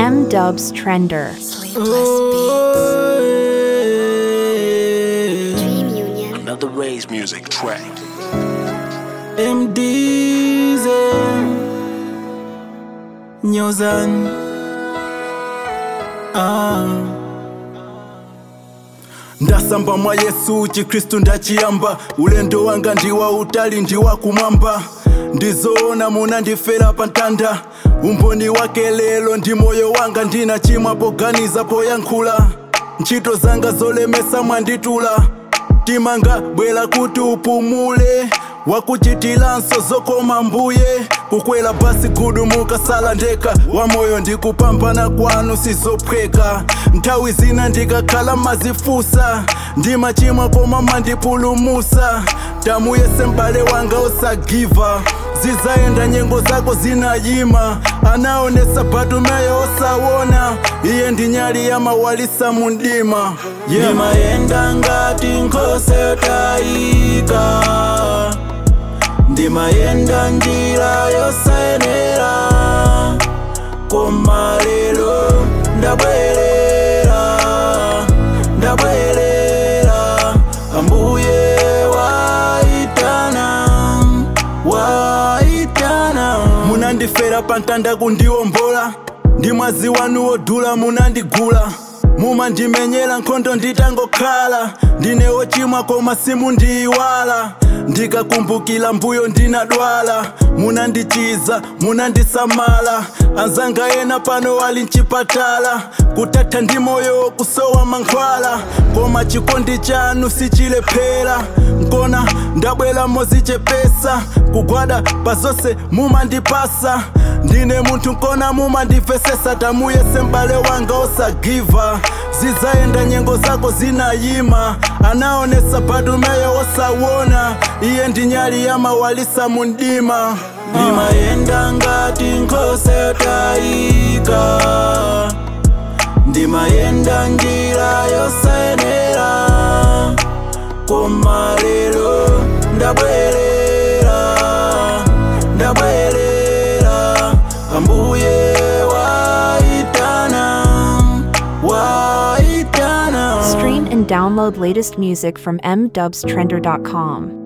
M Dubs Trender. Sleepless Beats. Dream Union. Another Ray's music track. MDZ Nyozan ah. ndasamba mwa yesu chikristu ndachiyamba ulendo wanga ndiwa utali ndiwa kumwamba ndizoona munandifera pa ntanda umboni wake lelo ndi moyo wanga ndina chimwa poganiza poyankhula ntchito zanga zolemesa mwanditula timanga bwera kuti upumule wakuchitilanso zokoma mbuye kukwera basi gudu mukasala ndeka wamoyo ndikupambana kwanu sizophweka nthawi zina ndikakhala mazifusa ndimachimwa koma mandipulumusa tamuyese m'bale wanga osagiva zizayenda nyengo zako zinayima anaonesa batumeyo osawona iye ndi nyali yamawalisa mu mdima yeah. ndimayenda ngati nkhosa yotayika ndimayenda njira yosayenera koma lero ndabwerera ndabwerera ambuye waitana waitana munandifera pantanda kundiwombola ndi mwazi wanu wodula munandigula mumandimenyera nkhondo nditangokhala ndine wochimwa koma simundiyiwala ndikakumbukira mbuyo ndinadwala munandichiza munandisamala anzanga ena pano ali mchipatala kutatha ndi moyo kusowa mankhwala koma chikondi chanu sichilephera nkona ndabwera mozichepesa kugwada pa zonse mumandipasa ndine munthu nkona mumandimvesesa tamuyese m'bale wanga osagiva zizayenda nyengo zako zinayima anaonesa batumeyo osawona iye ndi nyali yamawalisa mu mdima ndimayenda ngati nkhosa yotayika ndimayenda njira yosayenera koma lero ndabwerera ndabwerera ambuye waitana waitana Stream and download latest music from mdubstrender.com.